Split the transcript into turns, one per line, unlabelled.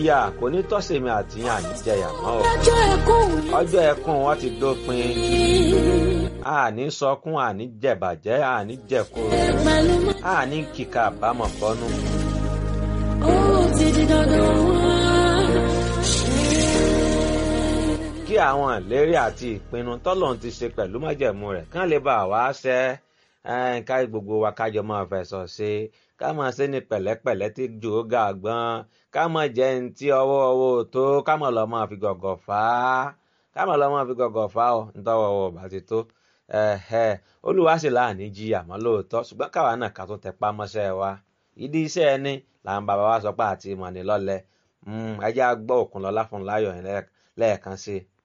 ìyà kò ní tọ́sẹ̀mí àtìyàn àníjẹyà mọ́ o
ọjọ́ ẹkún mi
ọjọ́ ẹkún wọn ti dópin àní sọkún àní jẹ̀bàjẹ́ àní jẹ̀kúrò
pẹ̀lú mọ́.
àní kíkà àbámọ̀ bọ́nú.
ó ti di dandan wá.
kí àwọn ìlérí àti ìpinnu tọ́lọ́run ti ṣe pẹ̀lú májẹ̀mú rẹ̀ kán lè bá wa ṣẹ ẹ́n, ká gbogbo wa kájọ máa fẹ̀sọ̀ ṣe ká máa ṣe ní pẹ̀lẹ́pẹ̀lẹ́ tí jò ó ga gbọ́n ká máa jẹ́ ní tí ọwọ́ ọwọ́ ò tó ká máa lọ máa fi gọ̀gọ̀ fà á ká máa lọ máa fi gọ̀gọ̀ fà á ọ̀ nítọ́wọ́ ọwọ́ bá ti tó ẹ̀hẹ́ olúwa sì láàní jí àmọ́ lóòótọ́ ṣùgbọ́n káwa náà ká tó tẹpá mọ́ṣẹ́ wa ìdí iṣẹ́ ẹni làwọn bàbá wa sọ pé àti ìmọ̀ ní lọ́lẹ̀ ẹjẹ́ á gbọ́ Òkúnlọ́lá fún láyọ̀ yẹn lẹ́ẹ̀kan sí i.